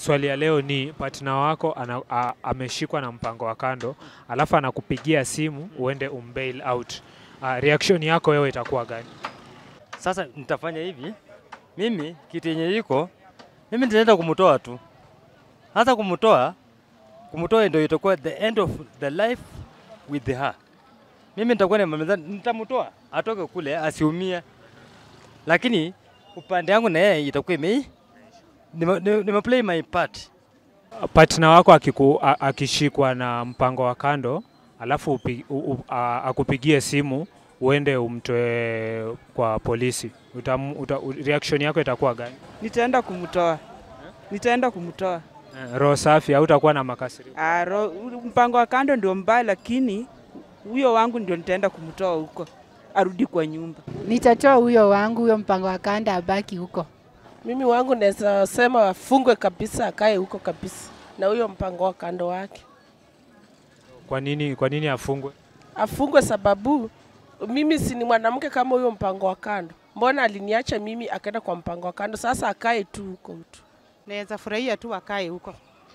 swali ya leo ni partner wako ana, a, ameshikwa na mpango wa kando, alafu anakupigia simu uende umbail out. Uh, reaction yako wewe itakuwa gani? Sasa nitafanya hivi, mimi kitu yenye iko mimi nitaenda kumtoa tu, hata kumtoa kumtoa ndio itakuwa the end of the life with her. Mimi nitakuwa nimemaliza, nitamtoa atoke kule asiumie, lakini upande yangu na yeye itakuwa ime nime, nime nime play my part. Partner wako akiku, a, akishikwa na mpango wa kando, alafu upi, u, u, a, akupigie simu uende umtoe kwa polisi, utam, uta, u- reaction yako itakuwa gani? Nitaenda kumtoa, nitaenda kumtoa. Eh, Roho safi au utakuwa na makasiriko? Ah, ro- mpango wa kando ndio mbaya, lakini huyo wangu ndio nitaenda kumtoa huko, arudi kwa nyumba. Nitatoa huyo wangu, huyo mpango wa kanda abaki huko. Mimi wangu naweza sema afungwe kabisa, akae huko kabisa na huyo mpango wa kando wake, Kwa nini, kwa nini afungwe? afungwe sababu mimi si ni mwanamke kama huyo mpango wa kando. Mbona aliniacha mimi akaenda kwa mpango wa kando? Sasa akae tu huko tu. Naweza furahia tu akae huko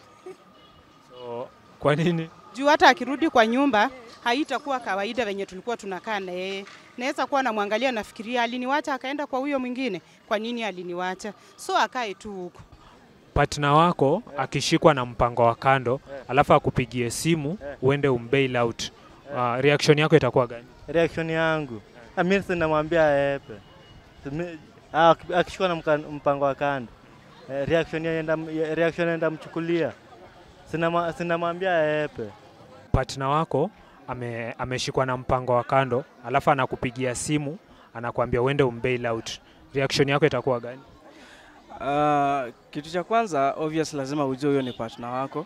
So, kwa nini? juu hata akirudi kwa nyumba haitakuwa kawaida venye tulikuwa tunakaa na yeye. Naweza kuwa namwangalia, nafikiria aliniwacha akaenda kwa huyo mwingine, kwa nini aliniwacha? So akae tu huko. partner wako akishikwa na mpango wa kando alafu akupigie simu uende umbail out uh, reaction yako itakuwa gani? Reaction yangu yeah. Mimi sinamwambia aepe, Mi- ah, aki- akishikwa na mka- mpango wa kando eh, reaction yenda reaction yenda mchukulia, Sinama- sinamwambia aepe. Partner wako ame, ameshikwa na mpango wa kando alafu anakupigia simu anakuambia uende umbail out, reaction yako itakuwa gani? Uh, kitu cha kwanza obvious lazima ujue huyo ni partner wako,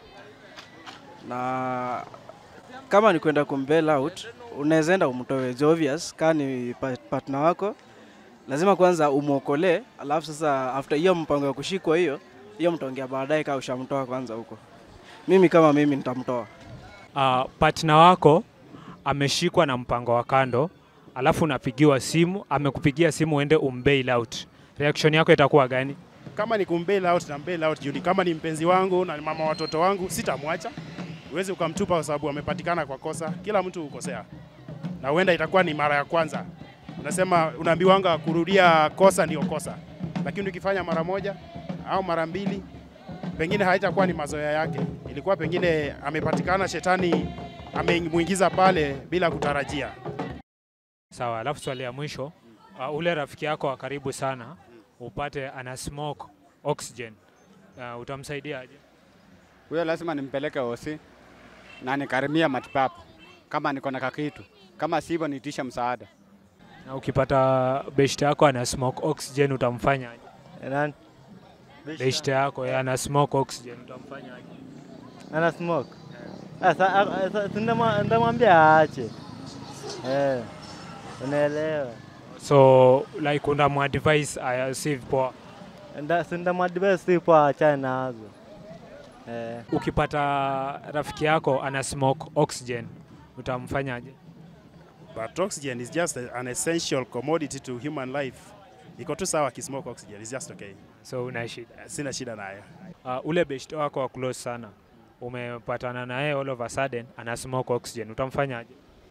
na kama ni kwenda kumbail out unaweza enda umtoe juu obvious, kama ni pa- partner wako lazima kwanza umwokolee, alafu sasa after hiyo mpango ya kushikwa hiyo hiyo mtaongea baadaye, kama ushamtoa kwanza huko. Mimi kama mimi nitamtoa. Uh, partner wako ameshikwa na mpango wa kando alafu unapigiwa simu, amekupigia simu uende umbail out, reaction yako itakuwa gani? kama ni kumbail out na mbail out juu ni kama ni mpenzi wangu na ni mama wa watoto wangu, sitamwacha. Uwezi ukamtupa kwa sababu amepatikana kwa kosa. Kila mtu hukosea, na huenda itakuwa ni mara ya kwanza. Unasema unaambiwanga kurudia kosa ndio kosa, lakini ukifanya mara moja au mara mbili, pengine haitakuwa ni mazoea yake. Ilikuwa pengine amepatikana, shetani amemuingiza pale bila kutarajia. Sawa, alafu swali ya mwisho uh, ule rafiki yako wa karibu sana upate ana smoke oxygen uh, utamsaidiaje? Huyo lazima nimpeleke hosi na nikarimia matibabu kama niko na kakitu, kama sivyo niitishe msaada. Na ukipata beshte yako ana smoke oxygen utamfanyaje? Nani? Beshte yako yeye ana smoke oxygen utamfanyaje? ana smoke. Sasa a- a- sa- sindamwa- ndamwambia aache. Eh, unaelewa? So like unamwadvise uh, save poa. Nda- Sindamwadvise sipo aachane nazo. Eh, Ukipata rafiki yako ana smoke oxygen utamfanyaje? But oxygen is just a- an essential commodity to human life. Iko tu sawa akismoke oxygen, is just okay. So una shida. Sina shida nayo. Uh, ule beshte wako wa close sana umepatana naye all of a sudden ana smoke oxygen utamfanyaje?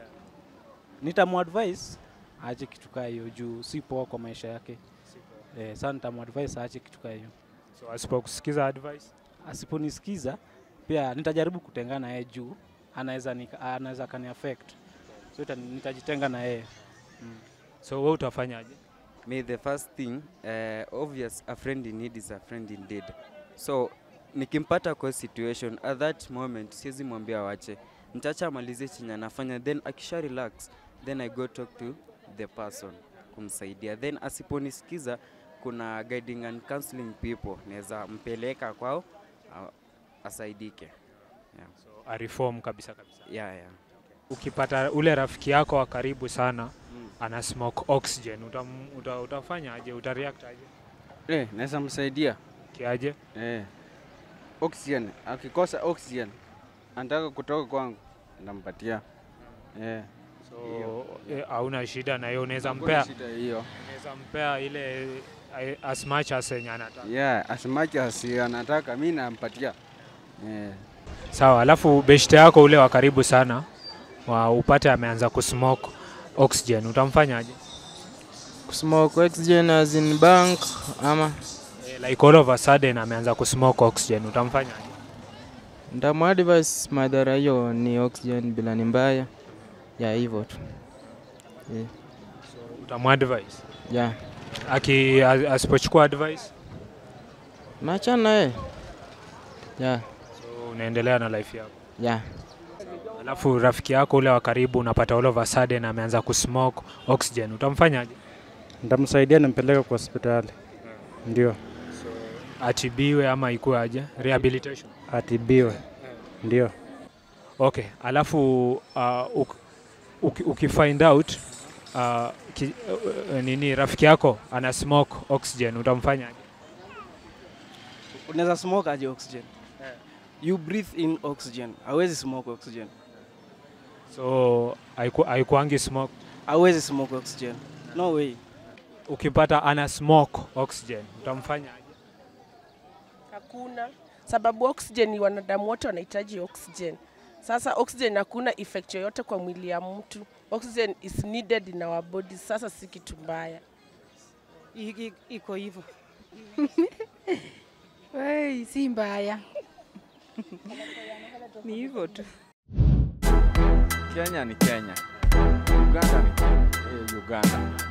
nitamuadvise aache kitu kaa hiyo juu si poa kwa maisha yake. Eh, sasa nitamuadvise aache kitu kaa hiyo. So asipokusikiza advice Asiponisikiza pia nitajaribu kutengana na yeye juu anaweza nika- anaweza akani affect. So ita- nitajitenga na yeye. Mm. So wewe utafanyaje? Me, the first thing, uh, obvious, a friend in need is a friend indeed. So nikimpata kwa situation at that moment, siwezi mwambia wache, nitaacha amalize chenye anafanya, then akisha relax, then I go talk to the person kumsaidia, then asiponisikiza, kuna guiding and counseling people, naweza mpeleka kwao uh, asaidike. Yeah. So a reform kabisa kabisa. Yeah, yeah. Ukipata ule rafiki yako wa karibu sana Mm. ana smoke oxygen utam, uta, utafanyaje? Utareact aje? Eh, naweza msaidia. Kiaje? Eh. Oxygen, akikosa oxygen anataka kutoka kwangu, nampatia. Eh. So eh, hauna shida na hiyo, unaweza Hakuna mpea shida hiyo. unaweza mpea ile I- as much as yenye anataka. Yeah, as much as anataka mi nampatia. Yeah. Sawa, alafu beshte yako ule wa karibu sana wa upate ameanza kusmoke oxygen, utamfanyaje? Smoke oxygen as in bank ama Eh, Like all of a sudden ameanza kusmoke oxygen, utamfanyaje? ntamuadvise madhara hiyo ni oxygen bila ni mbaya ya hivyo tu yeah. Utamadvise yeah. aki a- asipochukua advice, Naachana naye yeah. so unaendelea na life yako. yeah. Alafu rafiki yako ule wa karibu unapata all of a sudden ameanza kusmoke oxygen, utamfanyaje? Nitamsaidia nimpeleke kwa hospitali, ndio Atibiwe ama ikuwe aje? Rehabilitation. atibiwe, ndio. Okay, alafu uh, uk, uki, ukifind out uh, ki, uh, nini rafiki yako ana smoke oxygen utamfanyaje? Unaweza smoke aje oxygen? You breathe in oxygen. Hawezi smoke oxygen. So haiku- haikuangi smoke. Hawezi smoke oxygen. No way. Ukipata ana smoke oxygen utamfanyaje? Hakuna sababu oxygen, wanadamu wote wanahitaji oxygen. Sasa oxygen hakuna effect yoyote kwa mwili ya mtu. Oxygen is needed in our body. Sasa si kitu mbaya. I- i- Iko hivyo. Wei, si mbaya. Ni hivyo tu. Kenya ni Kenya, Uganda ni eh, Uganda.